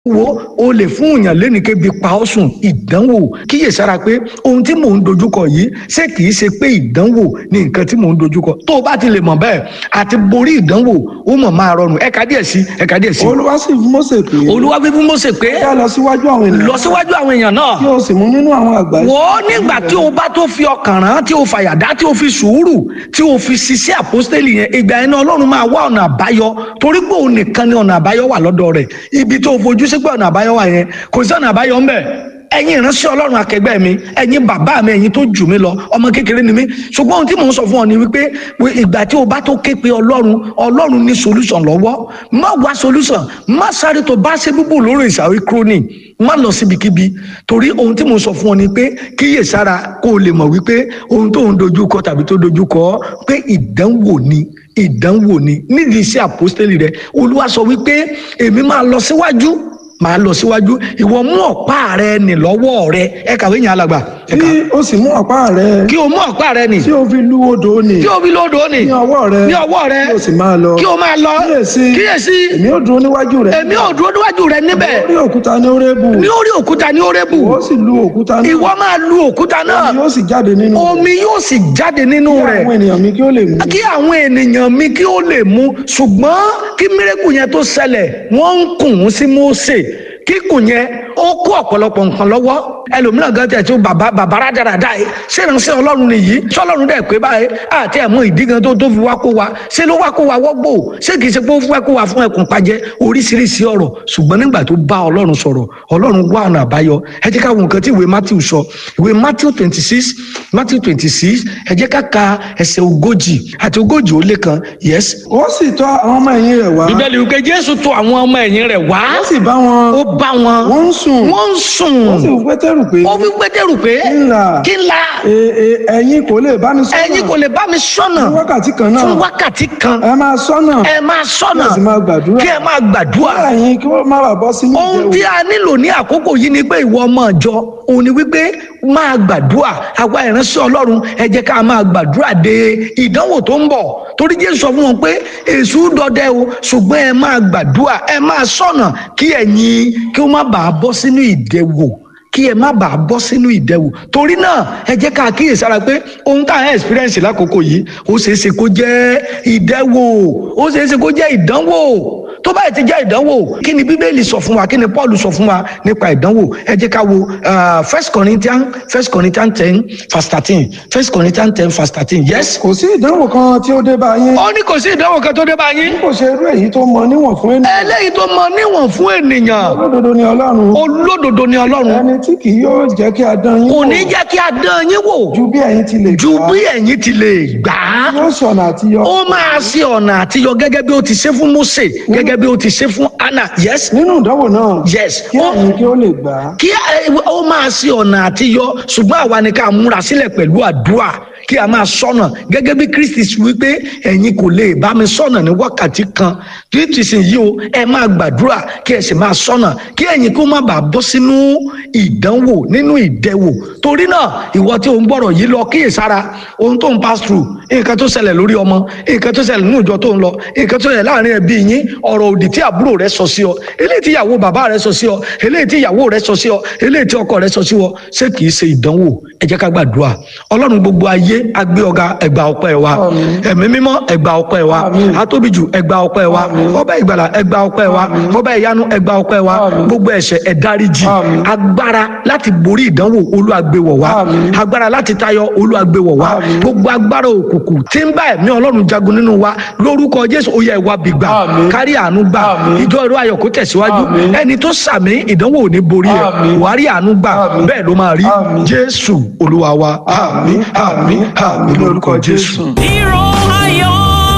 wo o lè fún èèyàn lénìkébi pa ọ́ sùn ìdánwò kíyèsára pé ohun tí mò ń dojúkọ yìí ṣé kìí ṣe pé ìdánwò ni nǹkan tí mò ń dojúkọ tó o bá ti lè mọ̀ bẹ́ẹ̀ àti borí ìdánwò ó mọ̀ máa rọrùn ẹ̀ka díẹ̀ sí ẹ̀ka díẹ̀ sí. olúwa sì fún Mósè pé olúwa wí fún Mósè pé kí a lọ síwájú àwọn ènìyàn lọ síwájú àwọn èèyàn náà kí o sì mú nínú àwọn àgbà wò ó nígbà tí o bá tó fi ọkàn rán tí o fàyàdá tí o fi sùúrù tí o fi ṣiṣẹ́ àpọ́stélì yẹn ìgbà yẹn náà ọlọ́run máa wá ọ̀nà àbáyọ torí pé òun nìkan ni ọ̀nà àbáyọ wà lọ́dọ̀ rẹ̀ ibi tó o fojú sí pé ọ̀nà àbáyọ wà yẹn kò sí ọ̀nà àbáyọ ń bẹ̀ ẹ̀yin ìránṣẹ́ ọlọ́run akẹgbẹ́ mi ẹ̀yin bàbá mi ẹ̀yin tó jù mí lọ ọmọ kékeré ni mí ṣùgbọ́n ohun tí mò ń sọ fún ọ ni wípé ìgbà tí o bá tó ké pe ọlọ́run ọlọ́run ní solution lọ́wọ́ má wá solution má sáré tó bá ṣe búbù lórí ìsàwé kúrónì má lọ síbikíbi torí ohun tí mò ń sọ fún ọ ni pé kíyè sára kó o lè mọ̀ wípé ohun tó ń dojú kọ tàbí tó dojú kọ pé ìdánwò ni ìdánwò ni nídìí iṣẹ́ àpọ́stélì rẹ olúwa sọ wípé èmi máa lọ síwájú máa lọ síwájú ìwọ mú ọ̀pá rẹ nì lọ́wọ́ rẹ ẹ kàwé yẹn alàgbà. kí o sì mú ọ̀pá rẹ kí o mú ọ̀pá rẹ nì. tí o fi lu odò nì kí o fi lódò nì. ní ọwọ́ rẹ ní ọwọ́ rẹ kí o sì máa lọ kí o máa lọ kíyèsí kíyèsí èmi ó dúró níwájú rẹ èmi ò dúró níwájú rẹ níbẹ̀ orí òkúta ní orébù ní orí òkúta ní orébù ó sì lu òkúta náà ìwọ máa lu òkúta náà yóò sì jáde nínú rẹ̀. omi yóò sì jáde nínú kí rẹ̀ àwọn ènìyàn mi kí ó lè mú kí àwọn ènìyàn mi kí ó lè mú ṣùgbọ́n kí mírẹ́kù yẹn tó ṣẹlẹ̀ wọ́n ń kùn ún sí Mósè kíkùn yẹn ó kó ọ̀pọ̀lọpọ̀ nǹkan lọ́wọ́ ẹlòmíràn gan tẹ̀ tó bàbá bàbá rádaràdà yìí ṣé ìránṣẹ́ ọlọ́run nìyí ṣọlọ́run dẹ̀ pé báyìí àti ẹ̀mọ́ ìdí gan tó tó fi wá kó wa ṣé ló wá kó wa wọ́gbò ṣé kìí ṣe pé ó fẹ́ kó wa fún ẹkùn pajẹ oríṣiríṣi ọ̀rọ̀ ṣùgbọ́n nígbà tó bá ọlọ́run sọ̀rọ̀ ọlọ́run wá ọ̀nà àbáyọ ẹ jẹ́ ká wo nǹkan tí ìwé Matthew sọ ìwé Matthew twenty six Matthew twenty six ẹ jẹ́ ká ka ẹsẹ̀ ogójì àti ogójì ó lé kan yes. ó sì tọ̀ àwọn ọmọ ẹ̀yìn rẹ̀ wá bíbélì wípé Jésù tọ̀ àwọn ọmọ ẹ̀yìn rẹ̀ wá ó sì bá wọn ó bá wọn wọ́n ń sùn wọ́n ń sùn ó sì fún pétérù pé ó fi pétérù pé ńlá kí n la e- e- ẹ̀yin kò lè bá mi sọ́nà ẹ̀yin kò lè bá mi sọ́nà fún wákàtí kan náà fún wákàtí kan ẹ máa sọ́nà ẹ máa sọ́nà kí ẹ sì máa gbàdúrà kí ẹ máa gbàdúrà ẹ̀yin kí wọ́n má bàa bọ́ sí ohun tí a nílò ní àkókò yìí ni pé ìwọ ọmọ ìjọ òun ni wípé máa gbàdúrà àwa ìránṣẹ́ Ọlọ́run ẹ jẹ́ ká máa gbàdúrà de ìdánwò tó ń bọ̀ torí Jésù sọ fún wọn pé èṣù dọdẹ o ṣùgbọ́n ẹ máa gbàdúrà ẹ máa sọ̀nà kí ẹ̀yin kí ó má bàa bọ́ sínú ìdẹwò kí ẹ má bàa bọ́ sínú ìdẹwò torí náà ẹ jẹ́ ká kíyèsára pé ohun tá à ń experience lákòókò yìí ó ṣeé ṣe kó jẹ́ ìdẹwò ó ṣeé ṣe kó jẹ́ ìdánwò tó báyìí ti jẹ́ ìdánwò kí ni bíbélì sọ fún wa kí ni paul sọ fún wa nípa ìdánwò ẹ jẹ́ ká wo uh, first corinthians first corinthians ten verse thirteen first corinthians ten verse thirteen yes. kò sí ìdánwò kan tí ó dé bá yín ó ní kò sí ìdánwò kan tó dé bá yín kò ṣe irú èyí tó mọ níwọ̀n fún ènìyàn eléyìí tó mọ níwọ̀n fún ènìyàn olódodo ni ọlọ́run olódodo ni ọlọ́run ẹni tí kì yóò jẹ́ kí a dán yín kò wò ní jẹ́ kí a dán yín wò ju bí ẹ̀yin ti lè ju gbà bí ẹ̀yin ti lè gbà á yóò sọ̀nà àtiyọ ó máa ṣe ọ̀nà àtiyọ gẹ́gẹ́ bí ó ti ṣe fún Mósè gẹ́gẹ́ bí ó ti ṣe fún Anna yes nínú ìdánwò náà yes kí ó ẹ̀yin kí ó lè gbà á kí ẹ- ó máa ṣe ọ̀nà àtiyọ ṣùgbọ́n àwa ni ká múra sílẹ̀ pẹ̀lú àdúrà kí a máa sọ̀nà gẹ́gẹ́ bí Kristi ṣe wípé ẹ̀yin kò lè bá mi sọ̀nà ní wákàtí kan Kristi sì yí o ẹ máa gbàdúrà kí ẹ sì máa sọ̀nà kí ẹ̀yin kó má bàa bọ́ sínú ìdánwò nínú ìdẹwò torí náà ìwọ tí o ń gbọ́rọ̀ yìí lọ kíyèsára ohun tó ń pass through nǹkan tó ṣẹlẹ̀ lórí ọmọ nǹkan tó ṣẹlẹ̀ nínú ìjọ tó ń lọ nǹkan tó ṣẹlẹ̀ láàrin ẹbí yín ọ̀rọ̀ òdì tí àbúrò rẹ sọ sí ọ eléyìí tí ìyàwó bàbá rẹ sọ sí ọ eléyìí tí ìyàwó rẹ sọ sí ọ eléyìí tí ọkọ rẹ sọ sí ọ ṣé kìí ṣe ìdánwò ẹ jẹ́ ká gbàdúrà ọlọ́run gbogbo ayé agbé ọ̀gá ẹgbà ọpẹ́ wa ẹ̀mí mímọ́ ẹgbà ọpẹ́ wa Àmín. atóbijù ẹgbà ọpẹ́ wa ọba ìgbàlà ẹgbà ọpẹ́ wa ọba ìyanu ẹgbà ọpẹ́ wa Àmín. gbogbo ẹ̀ṣẹ̀ ẹ dáríjì Àmín. agbára láti borí ìdánwò Olúwa gbé wọ̀ wá Àmín. agbára láti tayọ Olúwa gbé wọ̀ wá Àmín. gbogbo agbára òkùnkùn tí ń bá ẹ̀mí Ọlọ́run jagun nínú wa lórúkọ Jésù ó yẹ ìwà bìgbà Àmín. kárí àánú gbà Àmín. ìjọ ìró ayọ̀ kó tẹ̀síwájú Àmín. ẹni tó sàmì ìdánwò ò ní borí ẹ̀ Àmín. wàá rí àánú gbà Àmín. bẹ́ẹ̀ ló máa rí Àmín. Jésù Olúwa wa àmín àmín àmín lórúkọ Jésù. Hero ayọ̀.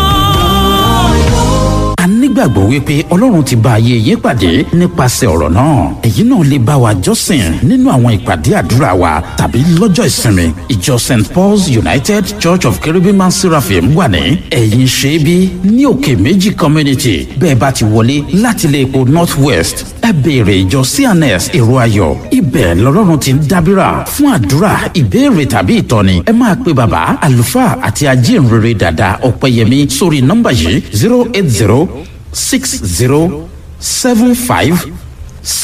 a nígbàgbọ́ wípé ọlọ́run ti bá ayé yín pàdé nípasẹ̀ ọ̀rọ̀ náà èyí náà lè bá wa jọ́sìn nínú àwọn ìpàdé àdúrà wa tàbí lọ́jọ́ ìsinmi ìjọ st paul's united church of cherubim and seraphim wà ní ẹ̀yìn ṣẹ́bí ní òkè méjì community bẹ́ẹ̀ bá ti wọlé láti ilé epo north west ẹ béèrè ìjọ cns èrò ayọ̀ ibẹ̀ lọ́lọ́run ti ń dábìrà fún àdúrà ìbéèrè tàbí ìtọ́ni ẹ máa pe bàbá àlùfáà àti ajínrere dàda ọ̀pẹ̀yẹmí sórí nọ́mbà yìí zero eight zero six zero seven five